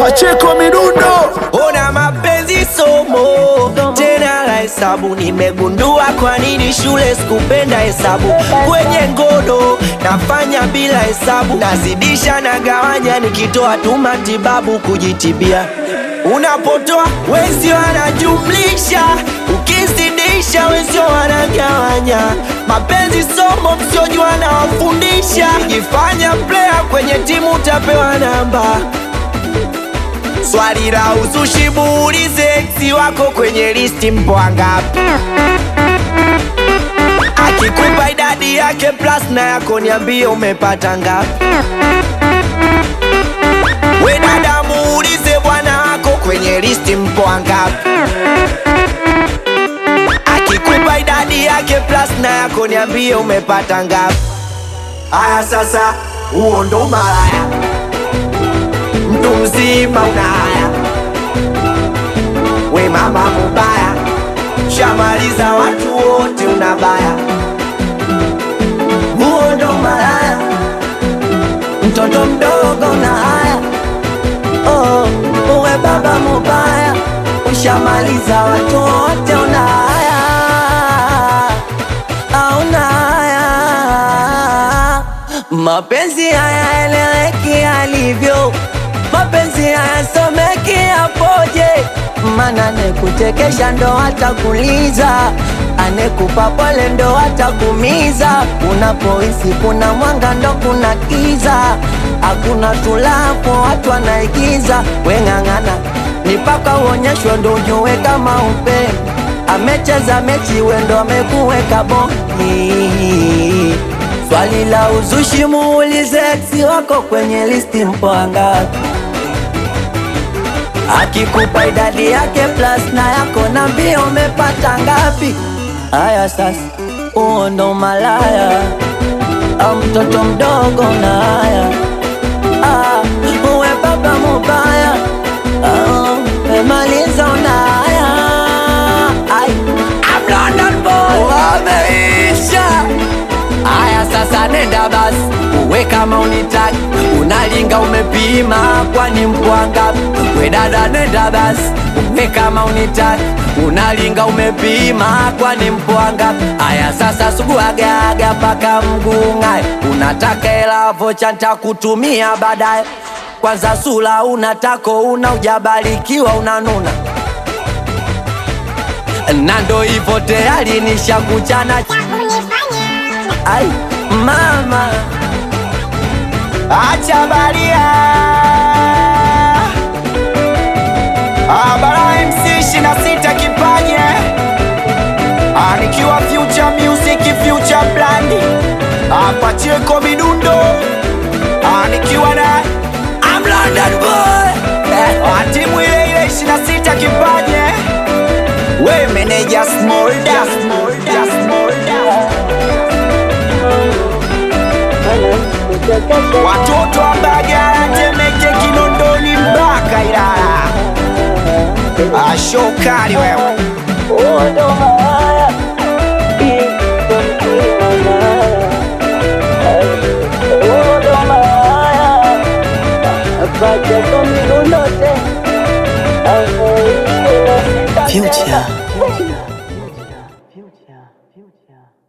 Pacheko Midundo. Ona mapenzi somo tena la hesabu, nimegundua kwa nini shule sikupenda hesabu. Kwenye ngono nafanya bila hesabu, nazidisha na gawanya, nikitoa tu matibabu kujitibia. Unapotoa wenzio wanajumlisha, ukizidisha wenzio wanagawanya. Mapenzi somo msiojua nawafundisha, jifanya player kwenye timu utapewa namba Swali la uzushi muulize ex wako kwenye listi mpo wangapi? Akikupa idadi yake plus na yako niambie umepata ngapi? We dada muulize bwana wako kwenye listi mpo wangapi? Akikupa idadi yake plus na yako niambie umepata ngapi? Aya sasa, huo ndo malaya mtu mzima una haya, we mama mubaya, shamaliza watu wote unabaya, huo ndo malaya, mtoto mdogo una haya, oh, uwe baba mubaya, ushamaliza watu wote una haya, auna haya, mapenzi haya eleweki alivyo mapenzi hayasomeki yapoje? Mana anekuchekesha ndo atakuliza, anekupa pole ndo atakumiza. Unapohisi kuna mwanga ndo kuna kiza, hakuna tulapo watu wanaigiza. Weng'ang'ana ni mpaka uonyeshwe ndo ujue kama upendo. Amecheza mechi wendo amekuweka boni. Swali la uzushi muulize ex wako kwenye listi mpo wangapi? Akikupa idadi yake plus na yako nambia umepata ngapi? Haya sasa, huo ndo malaya au mtoto mdogo na haya ah, uwe baba mubaya ah, umemaliza una haya Ai, I'm London boy wameisha Aya sasa nenda basi, uwe kama unitaki, unalinga umepima, kwani mpwanga. We dada nenda basi, uwe kama unitaki, unalinga umepima, kwani mpwanga. Aya sasa suguagaga paka mgung'ae, unataka hela vocha ntakutumia baadaye. Kwanza sula unatako una ujabarikiwa unanuna na ndo hivyo tayari nishakuchana Ai, mama acha baria Abara MC shina sita kipanye Ah, nikiwa future music future brand hapa Cheko Midundo Ah, nikiwa na I'm London boy eh, ah, timu ile ile 26 kipanye we meneja Smolda Smolda Smolda Watoto wa Mbagala, Temeke, Kinondoni mpaka Ilala. Ashokali wewe Future. Future. Future.